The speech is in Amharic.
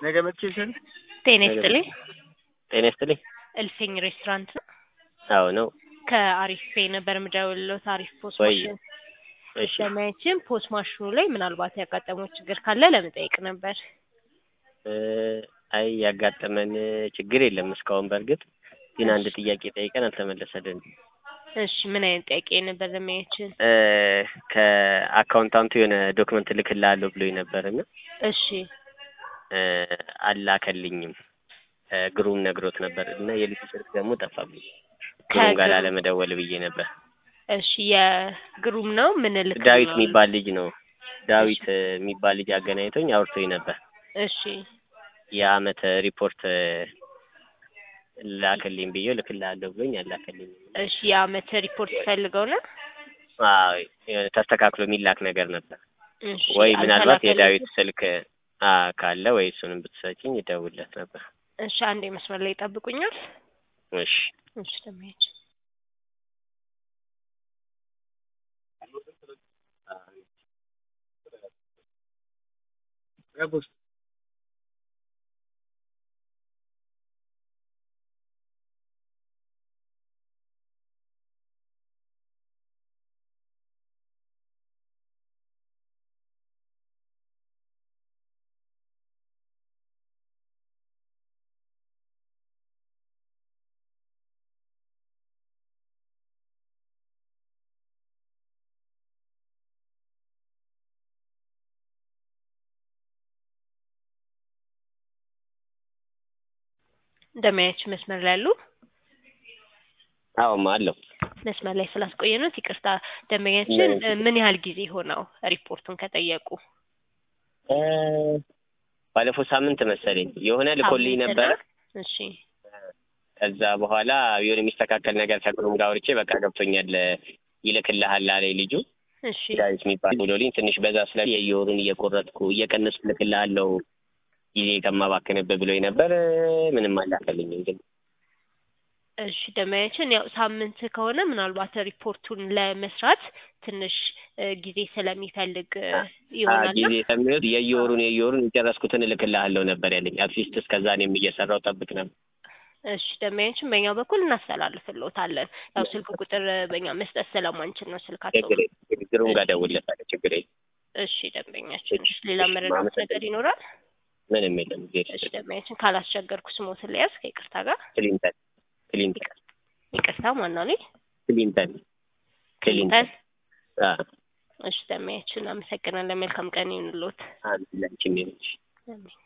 ነገ መጥቼ ልሰራ ጤና ይስጥልኝ። ጤና ይስጥልኝ። እልፍኝ ሬስቶራንት ነው። አዎ ነው። ከአሪፍ ፔ ነበር የምደውልልዎት። አሪፍ ፖስት ወይ ማሽን እሺ ለማየትም ፖስት ማሽኑ ላይ ምናልባት ያጋጠመው ችግር ካለ ለመጠየቅ ነበር። እ አይ ያጋጠመን ችግር የለም እስካሁን። በእርግጥ ግን አንድ ጥያቄ ጠይቀን አልተመለሰልንም። እሺ ምን አይነት ጥያቄ ነበር ለማየችን? እ ከአካውንታንቱ የሆነ ዶክመንት እልክልሃለሁ ብሎኝ ነበርና እሺ እ አላከልኝም። እ ግሩም ነግሮት ነበር እና የልጁ ስልክ ደግሞ ጠፋብኝ። ግሩም ጋር ከግሩም- ላለመደወል ብዬ ነበር። እሺ የግሩም ነው ምን ልክ ዳዊት የሚባል ልጅ ነው። ዳዊት እ የሚባል ልጅ አገናኝቶኝ አውርቶኝ ነበር። እሺ የአመት ሪፖርት እ ላክልኝ ብዬ ልክልሃለሁ ብሎኝ አላከልኝም። እሺ የአመት ሪፖርት ፈልገው ነው? አዎ የሆነ ተስተካክሎ የሚላክ ነገር ነበር እሺ ወይ ምናልባት አልተላከልኝም? የዳዊት ስልክ አ ካለ ወይ እሱንም ብትሰጪኝ ይደውልለት ነበር። እሺ አንዴ መስመር ላይ ይጠብቁኛል። እሺ እሺ ለማየት እንደማያች መስመር ላይ ያሉ አዎማ አለው መስመር ላይ ስላስቆየኑት ይቅርታ። ደንበኛችን እ ምን ያህል ጊዜ ሆነው ሪፖርቱን ከጠየቁ? እ ባለፈው ሳምንት መሰለኝ የሆነ ልኮልኝ ሳምንት ነበረ። ነው? እሺ ከዛ በኋላ የሆነ የሚስተካከል ነገር ከግሩም ጋር አውርቼ በቃ ገብቶኛል እ ይልክልሃል አለኝ ልጁ እሺ ዳዊት የሚባል ብሎልኝ ትንሽ በዛ ስለ የየወሩን እየቆረጥኩ እየቀነስኩ ልክልሃለሁ ጊዜ ከማባክንብህ ብሎኝ ነበር። እ ምንም አላከልኝም ግን እሺ ደንበኛችን ያው ሳምንት ከሆነ ምናልባት ሪፖርቱን ለመስራት ትንሽ እ ጊዜ ስለሚፈልግ እ አ ይሆናል ጊዜ ስለሚወስድ የየወሩን የየወሩን የጨረስኩትን እልክልሃለሁ ነበር ያለኝ። አትሊስት እስከዛ እኔም እየሰራሁ ጠብቅ ነበር። እሺ ደንበኛችን በእኛ በኩል እናስተላልፍልዎታለን። ያው ስልክ ቁጥር እ በእኛ መስጠት ስለማንችል ነው ስልካቸው። ችግር የለም ግሩም ጋር ደውልለታለሁ። ችግር የለም እሺ ደንበኛችን እሺ፣ ሌላ እሺ፣ መረዳት ማመሰግን- ነገር ይኖራል? ምንም የለም። ጊዜ እሺ ደንበኛችን ካላስቸገርኩ ስሞትን ለያዝ ከይቅርታ ጋር ክሊንተን ክሊንተን ይቅርታ ማነው ነኝ ክሊንተን ክሊንተን አ እሺ ደንበኛችን አመሰግናለን። መልካም ቀን ይሁንልዎት። አንድ ላንቺ ነች አሜን።